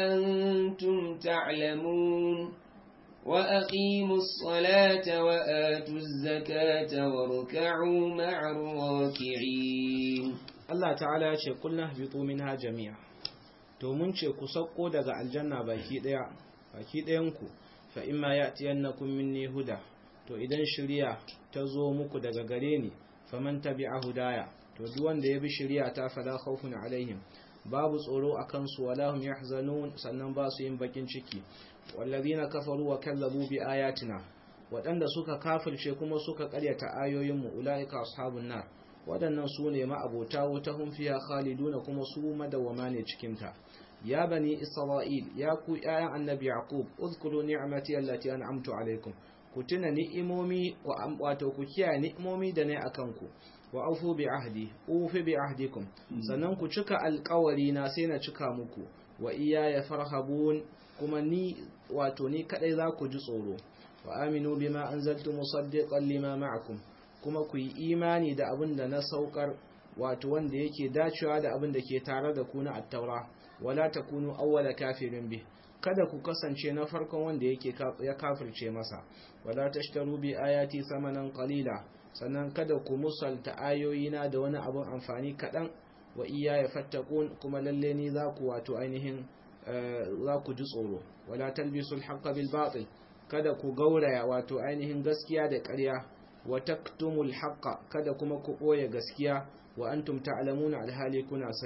B: وأنتم تعلمون وأقيموا الصلاة وآتوا الزكاة واركعوا مع الراكعين
A: Allah ta'ala ya ce kulna habitu minha jami'a to mun ce ku sauko daga aljanna baki daya baki dayan ku fa imma ya'tiyannakum minni huda to idan shari'a ta zo muku daga gare ni faman tabi'a hudaya to duk wanda ya bi shari'a ta fala khawfun alaihim babu tsoro akan su wala hum yahzanun sannan ba su yin bakin ciki wallazina kafaru wa kallabu bi ayatina waɗanda suka kafirce kuma suka ƙaryata ayoyinmu ulaika ashabun nar waɗannan su ne ma'abota wuta hun fiya khaliduna kuma su madawama ne cikinta ya bani isra'il ya ku ƴaƴan annabi yaqub uzkuru ni'mati allati an'amtu alaikum ku tuna ni'imomi wa wato ku kiyaye ni'imomi da ne akan ku wa aufu bi ahdi ufi bi ahdikum sannan ku cika alƙawari na sai na cika muku wa iyaya farhabun kuma ni wato ni kadai za ku ji tsoro wa aminu bima anzaltu musaddiqan lima ma'akum kuma ku yi imani da abin da na saukar wato wanda yake dacewa da abin da ke tare da ku na attaura wala takunu awwala kafirin bi kada ku kasance na farkon wanda yake ya kafirce masa wala tashtaru bi ayati samanan qalila sannan kada ku musalta ayoyina da wani abin amfani kadan wa iya ya fattakun kuma lalle ni za ku wato ainihin za ku ji tsoro wala talbisul haqqa bil batil kada ku gauraya wato ainihin gaskiya da ƙarya wa taktumul haqqa kada kuma ku ɓoye gaskiya wa antum ta'lamuna alhali kuna sani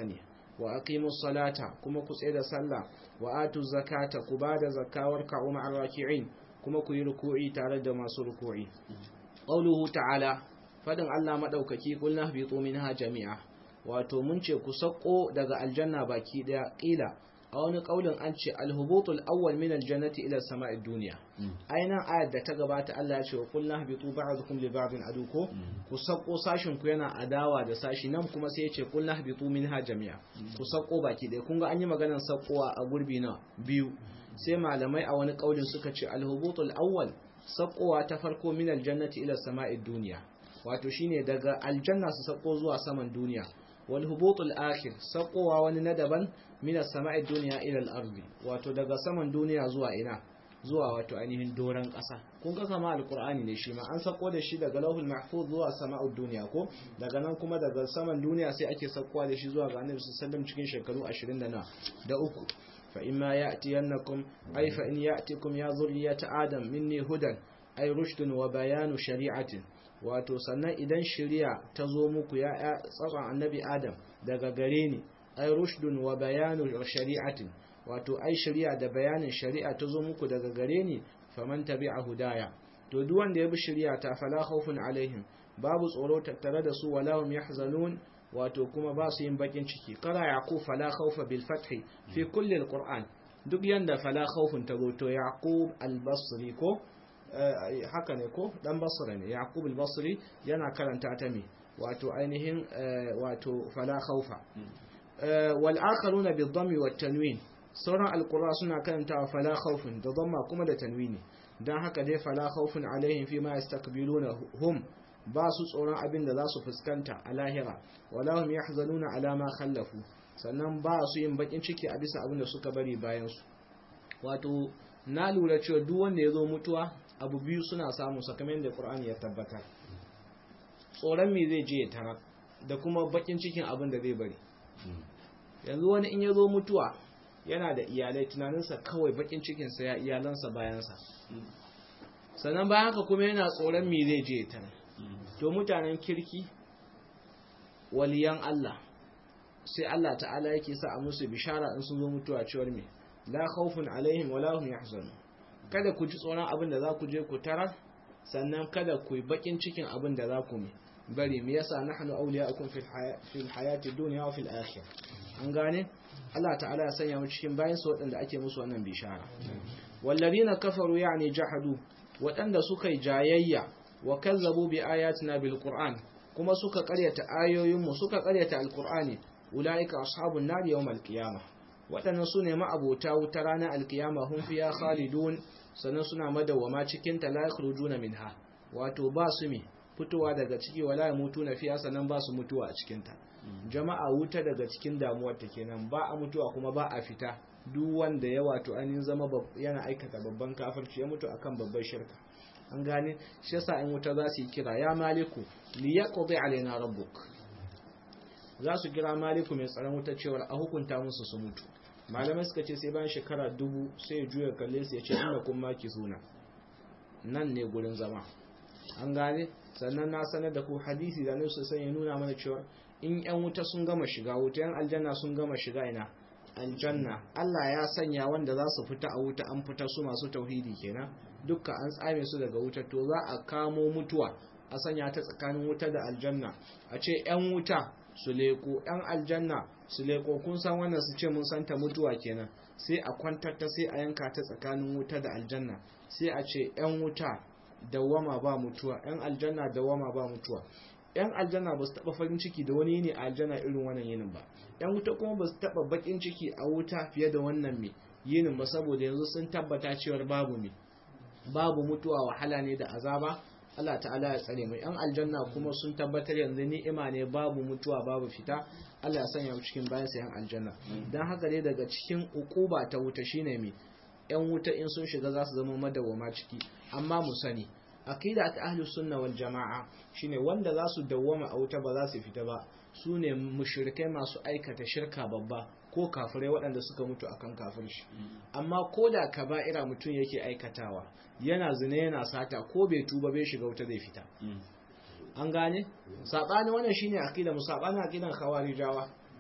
A: wa aqimus salata kuma ku tsaye da sallah wa atu zakata ku bada zakawar ka umma arraki'in kuma ku yi ruku'i tare da masu ruku'i qawluhu ta'ala fadin Allah madaukaki kulna habitu minha jami'a wato mun ce ku sako daga aljanna baki daya kila a wani kaulin an ce alhubutul awwal min aljannati ila sama'i dunya aina ayat da ta gabata Allah ya ce wa kullu habitu ba'dukum li ba'din aduko ku sako sashin ku yana adawa da sashi nan kuma sai ya ce kullu habitu minha jami'a ku sako baki daya kun ga an yi maganar sakowa a gurbi na biyu sai malamai a wani kaulin suka ce alhubutul awwal sakowa ta farko min aljannati ila sama'i dunya wato shine daga aljanna su sako zuwa saman duniya wal hubutul akhir sakowa wani na daban min as-sama'i dunya ila al-ardi wato daga saman duniya zuwa ina zuwa wato ainihin doran ƙasa kun ga kama alqur'ani ne shi ma an sako da shi daga lauhul mahfuz zuwa sama'ud duniya ko daga nan kuma daga saman duniya sai ake sakowa da shi zuwa ga annabi sallallahu cikin shekaru 20 da na da uku fa imma ya'tiyannakum ay fa in ya'tikum ya zurriyata adam minni hudan ay rushdun wa bayanu shari'atin wato sannan idan shari'a ta zo muku ya tsaron annabi adam daga gare ni ai rushdun wa bayanu shari'atin wato ai shari'a da bayanin shari'a ta zo muku daga gare ni faman tabi'a hudaya to duk wanda ya bi shari'a ta fala khawfun alaihim babu tsoro tattare da su wala hum yahzanun wato kuma ba su yin bakin ciki qara yaqub fala khawfa bil fathi fi kulli alquran duk yanda fala khawfun ta to yaqub al-basri ko haka ne ko dan basra ne yaqub al-basri yana karanta ta me wato ainihin wato fala khawfa wal akharuna bi dhammi wat tanwin sauran alqura suna karanta fala khawfun da dhamma kuma da tanwini dan haka dai fala khawfun alaihim fi ma yastakbiluna hum ba su tsoron abin da za su fuskanta a lahira wala hum yahzanuna ala ma khallafu sannan ba su yin bakin ciki a bisa abin da suka bari bayan su wato na lura cewa duk wanda ya zo mutuwa abu biyu suna samu sakamakon da Qur'ani ya tabbatar tsoron me zai je ya tara da kuma bakin cikin abin da zai bari yanzu wani in ya zo mutuwa yana da iyalai tunaninsa kawai bakin cikinsa ya iyalansa bayansa sannan bayan haka kuma yana tsoron me zai je ya tara to mutanen kirki waliyan Allah sai Allah ta'ala yake sa a musu bishara in sun zo mutuwa cewar me la khawfun alaihim wala hum yahzanun kada ku ji tsoron abin da za ku je ku tarar sannan kada ku yi bakin cikin abin da za ku bari me yasa nahnu awliya'ukum fil fil hayati dunya wa fil akhirah an gane Allah ta'ala ya sanya mu cikin bayan su waɗanda ake musu wannan bishara walladina kafaru yani jahadu waɗanda suka yi jayayya wa kazzabu bi ayatina bil qur'an kuma suka ƙaryata ayoyin mu suka ƙaryata alqur'ani ulaika ashabun nar yawmal qiyamah waɗannan su ne ma'abota wuta ranar alkiyama hun fiya khalidun sannan suna madawwama cikin ta la yakhrujuna minha wato ba su mi fitowa daga ciki wala ya mutu na fiya sannan ba su mutuwa a cikin ta jama'a wuta daga cikin damuwar ta kenan ba a mutuwa kuma ba a fita duk wanda ya wato an zama yana aikata babban kafirci ya mutu akan babban shirka an gane shi yasa in wuta za su yi kira ya maliku li yaqdi alaina rabbuk za su kira maliku mai tsaron wuta cewa a hukunta musu su mutu malamai suka ce sai bayan shekara dubu sai ya juya kalle su ya ce ina kun maki suna nan ne gurin zama an gane sannan na sanar da ku hadisi da nusu sai ya nuna mana cewa in yan wuta sun gama shiga wuta yan aljanna sun gama shiga ina aljanna Allah ya sanya wanda za su fita a wuta an fita su masu tauhidi kenan dukka an tsame su daga wuta to za a kamo mutuwa a sanya ta tsakanin wuta da aljanna a ce yan wuta su leko yan aljanna su leko kun san wannan su ce mun santa mutuwa kenan sai a kwantar ta sai a yanka ta tsakanin wuta da aljanna sai a ce yan wuta dawama ba mutuwa yan aljanna dawama ba mutuwa yan aljanna ba su taba farin ciki da wani yini a aljanna irin wannan yinin ba yan wuta kuma ba su taba bakin ciki a wuta fiye da wannan me yinin ba saboda yanzu sun tabbata cewar babu me babu mutuwa wahala ne da azaba Allah ta'ala ya tsare mu yan aljanna kuma sun tabbatar yanzu ni'ima ne babu mutuwa babu fita Allah ya sanya mu cikin bayan yan aljanna dan haka dai daga cikin ukuba ta wuta shine me yan wuta in sun shiga za su zama madawwama ciki amma mu sani aqida ta ahlus sunna wal jamaa shine wanda za su dawwama a wuta ba za su fita ba su ne mushrikai masu aikata shirka babba ko kafirai waɗanda suka mutu akan kafirci amma ko da kaba'ira mutum yake aikatawa yana zina yana sata ko bai tuba bai shiga wuta zai fita an gane sabani wannan shine aqida mu sabani aqidan khawarijawa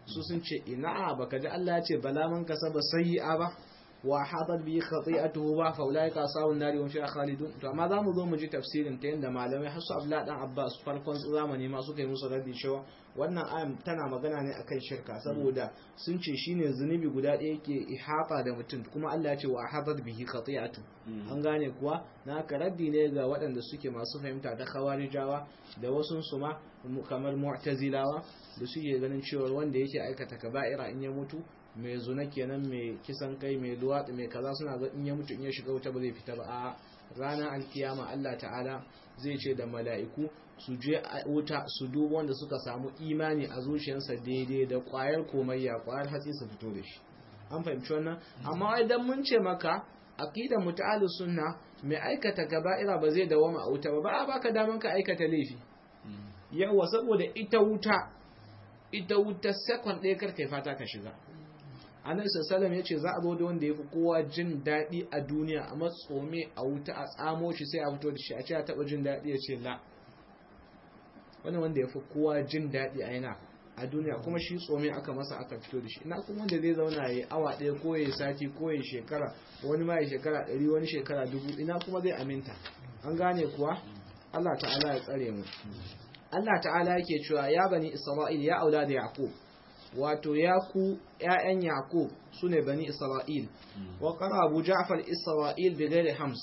A: su sun ce ina baka ji Allah ya ce bala man kasaba sayyi'a ba wa hadat bi khati'atuhu ba fa ulai ka sawun nari wa fiha khalidun to amma zamu zo mu ji tafsirin ta yanda malamai har su Abdullah dan Abbas farkon zamani ma suka yi musu raddi cewa wannan ayan tana magana ne akan shirka saboda sun ce shine zunubi guda ɗaya yake ihata da mutum kuma Allah ya ce wa hadat bihi khati'atu an gane kuwa na ka raddi ne ga waɗanda suke masu fahimta ta khawarijawa da wasu su ma kamar mu'tazilawa da suke ganin cewa wanda yake aikata kaba'ira in ya mutu mai zuna kenan mai kisan kai mai luwaɗi mai kaza suna ga in ya mutu in ya shiga wuta ba zai fita ba a ranar alkiyama Allah ta'ala zai ce da mala'iku su je a wuta su duba wanda suka samu imani a zuciyarsa daidai da ƙwayar komayya ƙwayar hatsi su fito da shi an fahimci wannan amma idan mun ce maka aqida muta'alli sunna mai aikata kaba'ira ba zai dawama a wuta ba ba a baka daman ka aikata laifi yawa saboda ita wuta ita wuta second ɗaya kar kai fata ka shiga annabi sallallahu ya ce za a zo da wanda ya fi kowa jin daɗi a duniya a matsome a wuta a tsamo shi sai a fito da shi a ce a taɓa jin daɗi ya ce la wannan wanda ya fi kowa jin daɗi a yana a duniya kuma shi tsome aka masa aka fito da shi ina kuma wanda zai zauna ya awa ɗaya ko ya sati ko ya shekara wani ma ya shekara ɗari wani shekara dubu ina kuma zai aminta an gane kuwa Allah ta'ala ya tsare mu Allah ta'ala yake cewa ya bani Isra'il ya aula da Yaqub wato ya ku ‘ya'yan Yaqub su ne bani Isra'il, wa ƙara Abu Ja'far Isra'il da gairi Hams.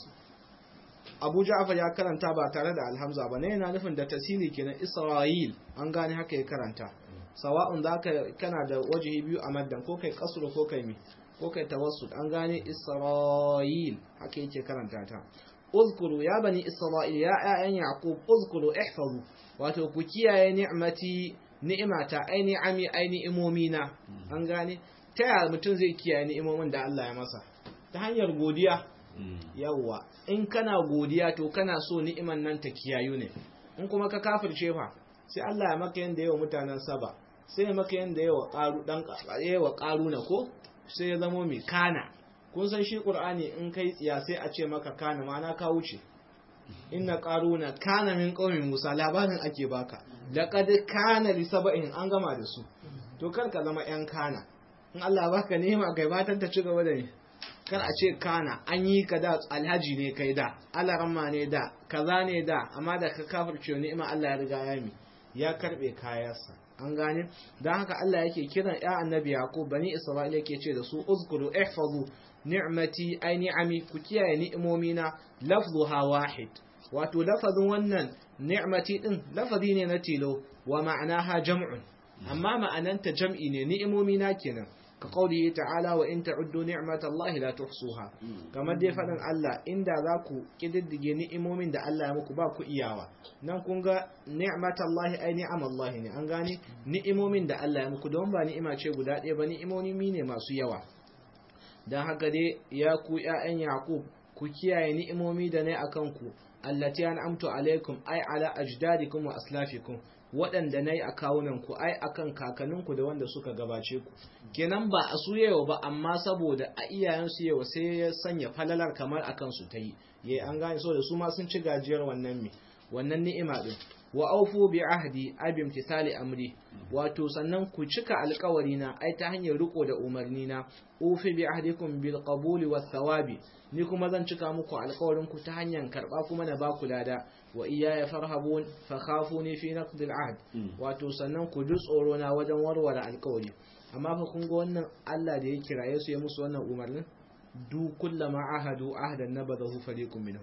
A: Abu Ja'far ya karanta ba tare da alhamza ba, na yana nufin da tasiri kenan Isra'il an gane haka ya karanta. Sawa'un za ka kana da wajihi biyu a maddan ko kai kasuru ko kai mi, ko kai tawassut an gane Isra'il haka yake karanta ta. Uzkuru ya bani Isra'il ya ‘ya'yan Yaqub uzkuru ihfazu wato ku kiyaye ni'mati ni'imata ai ni'ami ai ni'imomina an gane ta yaya mutum zai kiyaye ni'imomin da Allah ya masa ta hanyar godiya yawwa in kana godiya to kana so ni'iman nan ta kiyayu ne in kuma ka kafirce fa sai Allah ya maka yanda yawa mutanen saba sai ya maka yanda yawa qaru dan yawa qaruna ko sai ya zamo mai kana kun san shi qur'ani in kai tsiya sai a ce maka kana ma'ana ka wuce inna qaruna kana min qaumi musa labarin ake baka laqad kana li sab'in an gama da su to kar ka zama yan kana in Allah baka nema kai batan ta ci gaba da ni kar a ce kana an yi ka da alhaji ne kai da alaramma ne da kaza ne da amma da ka kafirce ni'ima Allah ya riga ya mi ya karbe kayansa an gane dan haka Allah yake kiran ya annabi yaqub bani isra'ila yake ce da su uzkuru ihfazu ni'mati ay ni'ami ku kiyaye ni'imomina lafzuha wahid wato lafazin wannan ni'mati din lafazi ne na tilo wa ma'anaha jam'un amma ma'ananta jam'i ne ni'imomina kenan ka qaulihi ta'ala wa in ta'uddu ni'matallahi la tuhsuha kamar dai fadin Allah inda za ku kididdige ni'imomin da Allah ya muku ba ku iyawa nan kun ga ni'matallahi ai ni'amallahi ne an gane ni'imomin da Allah ya muku don ba ni'ima ce guda ɗaya ba ni'imomi ne masu yawa dan haka dai ya ku ƴaƴan Yaqub ku kiyaye ni'imomi da ne akan ku allati an'amtu alaikum ai ala ajdadikum wa aslafikum waɗanda na yi a kawunanku ai akan kakanninku da wanda suka gabace ku kenan ba a su yawa ba amma saboda a iyayensu yawa sai ya sanya falalar kamar akan su ta yi ya an gane so da su ma sun ci gajiyar wannan mi wannan ni'ima din wa aufu bi ahdi abi imtithali amri wato sannan ku cika alkawari na ai ta hanyar riko da umarni na ufi bi ahdikum bil qabuli wath thawabi ni kuma zan cika muku alkawarin ku ta hanyar karba kuma na baku lada wa iyaya farhabun fa khafuni fi naqd al ahd wato sannan ku ji tsoro na wajen warware alkawari amma fa kun ga wannan Allah da ya kiraye su ya musu wannan umarnin du kullama ahadu ahdan nabadahu fariqun minhum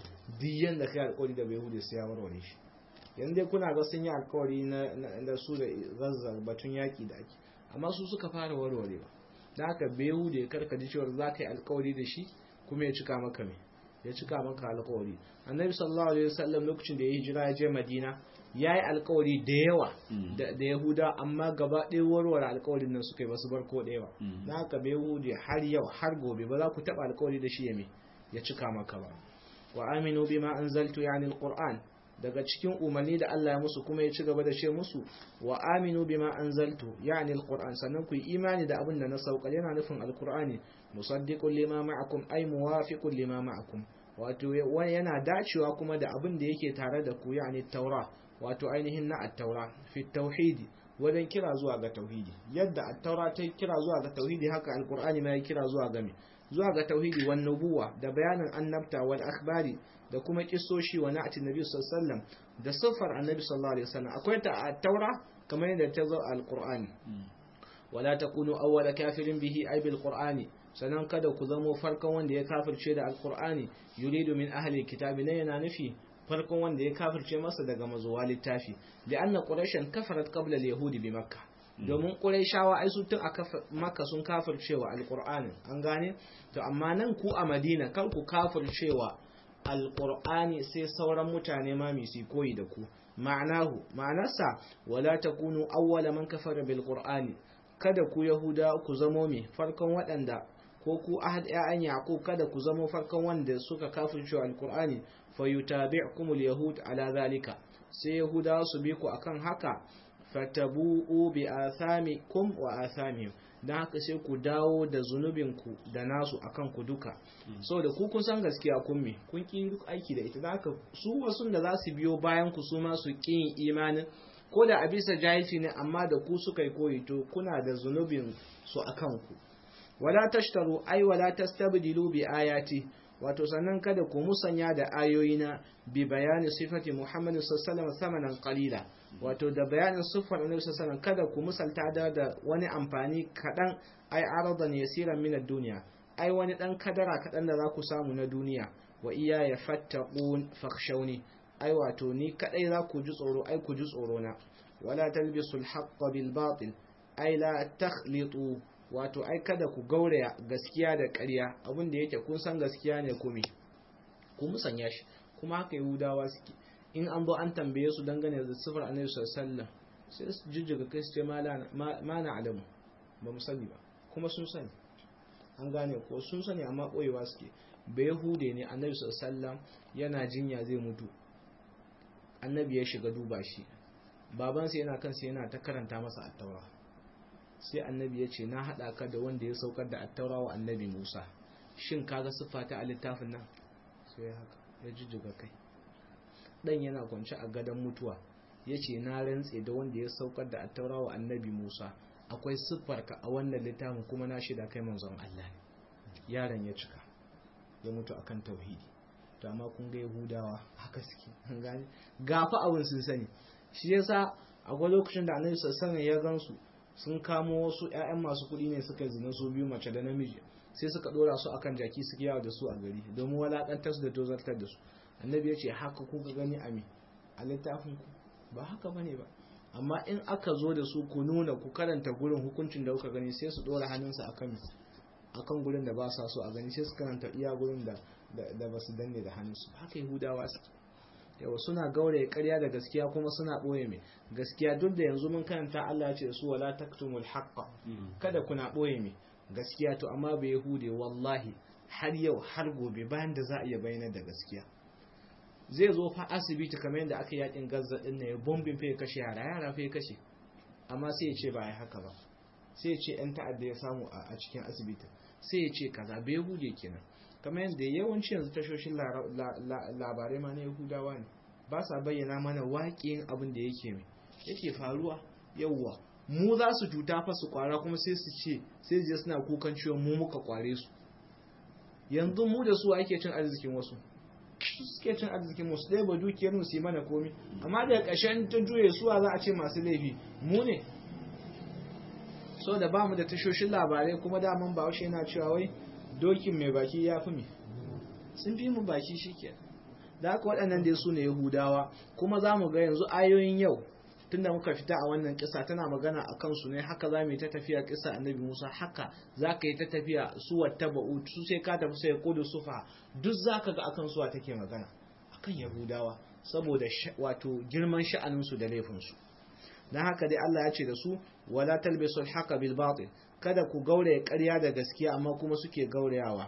A: diyan da kai alkawari da bai hude sai ya warware shi yanzu dai kuna ga sun yi alkawari na su da zazzar batun yaƙi da ake amma su suka fara warwarewa da haka behu da ya karkaji cewar za ka yi alkawari da shi kuma ya cika maka mai ya cika maka alkawari annabi sallallahu alaihi wasallam lokacin da ya hijira ya je madina ya yi alkawari da yawa da yahuda amma gaba ɗaya warware alkawarin nan suka yi basu bar ko ɗaya ba da haka behu da har yau har gobe ba za ku taɓa alkawari da shi ya mai ya cika maka ba wa aminu bima anzaltu yani alquran daga cikin umarni da Allah ya musu kuma ya ci gaba da ce musu wa aminu bima anzaltu yani alquran sannan ku yi imani da abin da na saukar yana nufin alqurani musaddiqun lima ma'akum ay muwafiqun lima ma'akum wato yana dacewa kuma da abin da yake tare da ku yani taura wato ainihin na at-taura fi tauhidi wajen kira zuwa ga tauhidi yadda at-taura ta kira zuwa ga tauhidi haka alqur'ani ma ya kira zuwa ga me zuwa ga tauhidi wan nubuwa da bayanin annabta wal akhbari da kuma kissoshi wa na'ati nabi sallallahu alaihi wasallam da sifar annabi sallallahu alaihi wasallam akwai ta at-taura kamar yadda ta zo a alqur'ani wala takunu awwala kafirin bihi ay bil qur'ani sanan kada ku zamo farkon wanda ya kafirce da alqur'ani yuridu min ahli kitabi ne yana nufi farkon wanda ya kafirce masa daga mazuwa littafi da anna quraishan kafarat qabla al-yahudi bi makkah domin quraishawa ai su tun a makka sun kafircewa alqur'ani an gane to amma nan ku a madina kar ku kafircewa alqur'ani sai sauran mutane ma mi su koyi da ku ma'anahu ma'anarsa wala takunu awwala man kafara bil qur'ani kada ku yahuda ku zamo me farkon waɗanda ko ku ahad ya'an yaqub kada ku zamo farkon wanda suka kafirce alqur'ani fayutabi'kum alyahud ala zalika sai yahuda su bi ku akan haka fatabu'u bi athamikum wa athamihim dan haka sai ku dawo da zunubinku da nasu akan ku duka saboda ku kun san gaskiya kun me kun ki aiki da ita dan haka su wasu da za su biyo bayan ku su ma su ki imanin ko da a bisa jahilci ne amma da ku suka yi koyi to kuna da zunubin su akan ku wala tashtaru ay wala tastabdilu bi ayati wato sannan kada ku musanya da ayoyina bi bayani sifati Muhammad sallallahu alaihi wasallam qalila wato da bayanin siffar Annabi sallallahu kada ku musalta da da wani amfani kadan ay aradan yasiran min ad-dunya ai wani dan kadara kadan da za ku samu na duniya wa iya ya fattaqun fakhshawni ai wato ni kadai za ku ji tsoro ai ku ji tsoro na wala talbisul haqqa bil batil ai la takhlitu wato ai kada ku gauraya gaskiya da ƙarya abin da yake kun san gaskiya ne kuma ku musanya shi kuma haka yahudawa suke in an zo an tambaye su dangane da sifar annabi sallallahu sai su jijjiga kai su ce ma na alamu ba mu sani ba kuma sun sani an gane ko sun sani amma ɓoyewa suke bai yahude ne annabi sallallahu yana jinya zai mutu annabi ya shiga duba shi babansa yana kansa yana ta karanta masa attaura sai annabi ya ce na haɗa ka da wanda ya saukar da attaura wa annabi musa shin kaga siffa ta a littafin nan sai ya haka ya jijjiga kai dan yana kwance a gadon mutuwa ya ce na rantse da wanda ya saukar da attaura wa annabi musa akwai siffar ka a wannan littafin kuma na shida kai manzon allah ne yaron ya cika ya mutu akan tauhidi to amma kun ga yahudawa haka suke an gane gafa abin sun sani shi yasa akwai lokacin da annabi sallallahu alaihi ya gansu sun kamo wasu ƴaƴan masu kuɗi ne suka zina su biyu mace da namiji sai suka dora su akan jaki suke yawo da su a gari domin walakantar su da tozartar da su annabi ya ce haka kuka gani a me a littafin ku ba haka bane ba amma in aka zo da su ku nuna ku karanta gurin hukuncin da kuka gani sai su dora hannunsa akan akan gurin da ba sa so a gani sai su karanta iya gurin da da ba su danne da hannunsu haka yahudawa su yawa suna gauraye karya da gaskiya kuma suna ɓoye mai gaskiya duk da yanzu mun karanta Allah ya ce da su wala taktumul haqqa kada kuna ɓoye mai gaskiya to amma bai yahude wallahi har yau har gobe bayan da za a iya bayyana da gaskiya zai zo fa asibiti kamar yadda aka yakin gazza din ne bombin fa ya kashe yara yara fa ya kashe amma sai ya ce ba ai haka ba sai ya ce yan ta'adda ya samu a cikin asibiti sai ya ce kaza bai yahude kenan kamar yadda yawanci yanzu tashoshin labarai ma na yahudawa ne ba sa bayyana mana waƙin abin da yake mai yake faruwa yauwa mu za su cuta fa su kwara kuma sai su ce sai je suna kukan ciwon mu muka kware su yanzu mu da su ake cin arzikin wasu suke cin arzikin wasu ɗaya ba dukiyar mu su yi mana komi amma daga ƙarshen ta juye suwa za a ce masu laifi mu ne so da ba mu da tashoshin labarai kuma daman ba yana cewa wai dokin mai baki ya fi mi sun fi mu baki shi ke da haka waɗannan dai su ne yahudawa kuma za mu ga yanzu ayoyin yau tunda muka fita a wannan kisa tana magana a kansu ne haka za mu yi ta tafiya kisa annabi musa haka za ka yi ta tafiya suwa taba'u su sai ka tafi sai kudu sufa duk za ka ga akan suwa take magana akan yahudawa saboda wato girman sha'aninsu da laifinsu don haka dai allah ya ce da su wala talbisul haka bil batil kada ku gauraya ƙarya da gaskiya amma kuma suke gaurayawa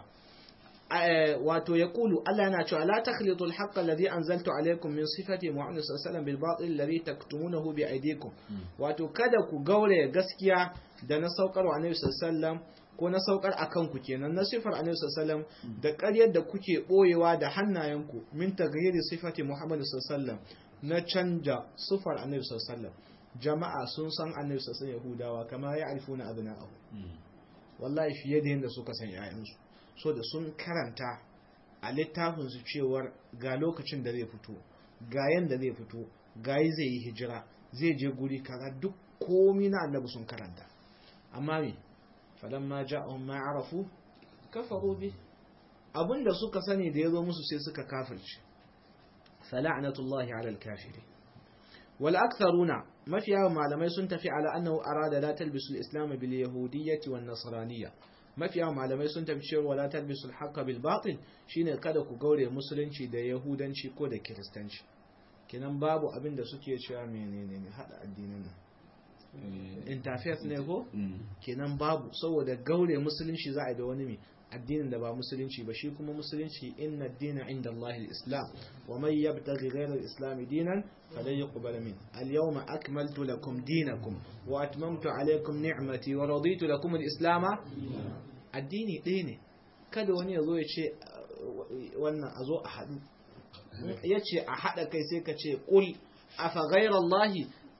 A: wato ya kulu Allah yana cewa la takhlitul haqqa alladhi anzaltu alaykum min sifati muhammad sallallahu alaihi wasallam bil batil alladhi taktumunahu bi aydikum wato kada ku gauraya gaskiya da na saukar wa annabi sallallahu ko na saukar akan ku kenan na sifar annabi sallallahu da ƙaryar da kuke boyewa da hannayenku min taghyiri sifati muhammad sallallahu na canja sifar annabi sallallahu jama'a sun san annabi sassan yahudawa kama ya arifuna abna'ahu wallahi fiye da yadda suka san 'ya'yansu so da sun karanta a littafinsu cewar ga lokacin da zai fito ga yanda zai fito ga yi zai yi hijira zai je guri kaza duk komi na annabi sun karanta amma me falan ma ja'ahum ma arafu kafaru bi abinda suka sani da yazo musu sai suka kafirce fala'natullahi 'ala al-kafirin wal aktharuna mafiya malamai sun tafi ala annahu arada la talbisu al-islam bil yahudiyyati wan nasraniyya mafiya malamai sun tafi cewa wala talbisul haqqa bil batil shine kada ku gaure musulunci da yahudanci ko da kiristanci kenan babu abin da suke cewa menene ne hada addinin nan interfaith ne ko kenan babu saboda gaure musulunci za a yi da wani mai addinin da ba musulunci ba shi kuma musulunci inna dina inda Allah al-islam wa man yabtaghi ghayra al-islam dinan falan yuqbal min al-yawma akmaltu lakum dinakum wa atmamtu alaykum ni'mati wa raditu lakum al-islam addini ɗaya ne kada wani ya zo ya ce wannan a zo a haɗu ya ce a haɗa kai sai ka ce ƙul a fa ghayra Allah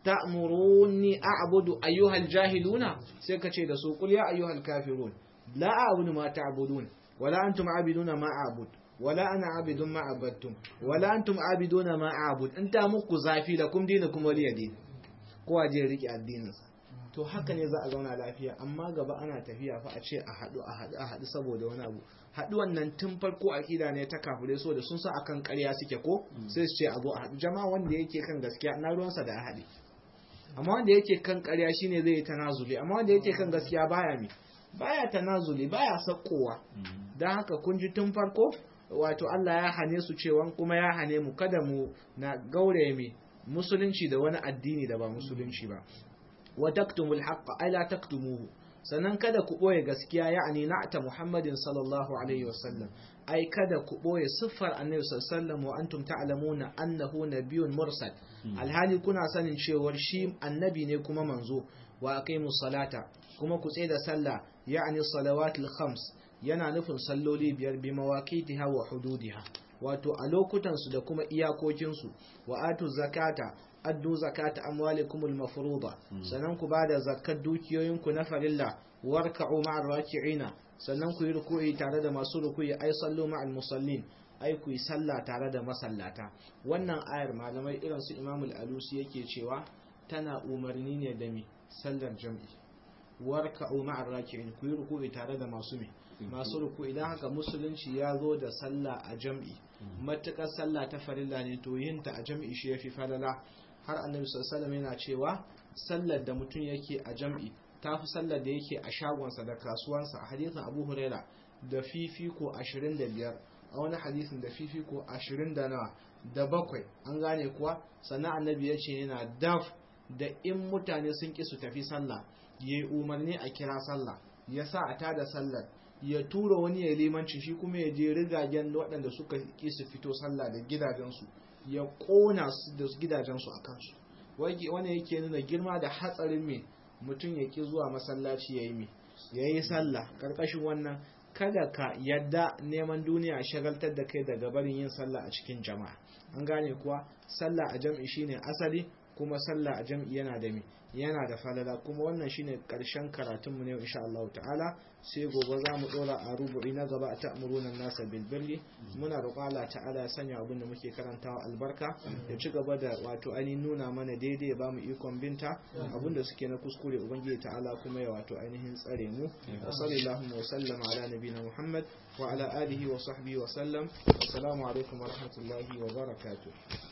A: ta'muruni a'budu ayyuhal jahiluna sai ka ce da su ƙul ya ayyuhal kafirun لا أعبد ما تعبدون ولا أنتم عابدون ما أعبد ولا أنا عابد ما عبدتم ولا أنتم عابدون ما أعبد أنت مكو زافي لكم دينكم ولي دين kowa je rike addininsa to haka ne za a zauna lafiya amma gaba ana tafiya fa a ce a haɗu a haɗu a haɗu saboda wani abu haɗuwan nan tun farko akida ne ta kafure so da sun sa akan ƙarya suke ko sai su ce a zo a haɗu jama'a wanda yake kan gaskiya na ruwansa da a haɗe amma wanda yake kan ƙarya shine zai yi tanazuli amma wanda yake kan gaskiya baya mi baya tanazuli baya sakkowa don haka kun ji tun farko wato Allah ya hane su cewa kuma ya hane mu kada mu na gaure mi musulunci da wani addini da ba musulunci ba wa taktumul haqqa ay la taktumuhu sannan kada ku boye gaskiya ya'ani na'ta Muhammadin sallallahu alaihi wasallam ai kada ku boye siffar annabi sallallahu alaihi wasallam wa antum ta'lamuna annahu nabiyyun mursal alhali kuna sanin cewa shi annabi ne kuma manzo wa aqimus salata kuma ku tsaye da sallah ya'ani salawatul khams yana nufin salloli biyar bi mawaqitiha wa hududiha wato a lokutan su da kuma iyakokin su wa atu zakata addu zakata amwalikumul mafruḍa sannan ku bada zakat dukiyoyinku na farilla warka'u ma'ar raki'ina sannan ku yi ruku'i tare da masu ruku'i ai sallu ma'al musallin ai ku yi sallah tare da masallata wannan ayar malamai irin su imamul alusi yake cewa tana umarni ne da mi sallar jam'i warka'u ma'ar raki'in ku yi ruku'i tare da masu mi masu ruku idan haka musulunci ya zo da sallah a jam'i matukar sallah ta farilla ne to yin ta a jam'i shi yafi falala har annabi sallallahu alaihi yana cewa sallar da mutum yake a jam'i tafi sallar da yake a shagonsa da kasuwansa a hadisin Abu Huraira da fifiko 25 a wani hadisin da fifiko 20 da nawa da bakwai an gane kuwa sannan annabi ya ce yana daf da in mutane sun ki su tafi sallah yayi umarni a kira sallah ya sa a tada sallar ya tura wani ya limanci shi kuma ya je rigagen waɗanda suka ki su fito sallah da gidajensu ya ƙona su da gidajensu a kansu wani yake nuna girma da hatsarin me mutum ya ƙi zuwa masallaci ya yi me ya yi sallah ƙarƙashin wannan kada ka yadda neman duniya shagaltar da kai daga barin yin sallah a cikin jama'a an gane kuwa sallah a jam'i shine asali kuma sallah a jam'i yana da me yana da falala kuma wannan shine karshen karatun mu ne insha Allah ta'ala sai gobe za mu dora a rubu'i na gaba a ta'muruna nasa bil birri muna roƙon Allah ta'ala ya sanya abin da muke karantawa albarka ya ci gaba da wato ainihin nuna mana daidai ya bamu ikon binta abin da suke na kuskure ubangiji ta'ala kuma ya wato ainihin tsare mu wa sallallahu wa sallam ala nabiyina Muhammad wa ala alihi wa sahbihi wa sallam assalamu alaikum wa rahmatullahi wa barakatuh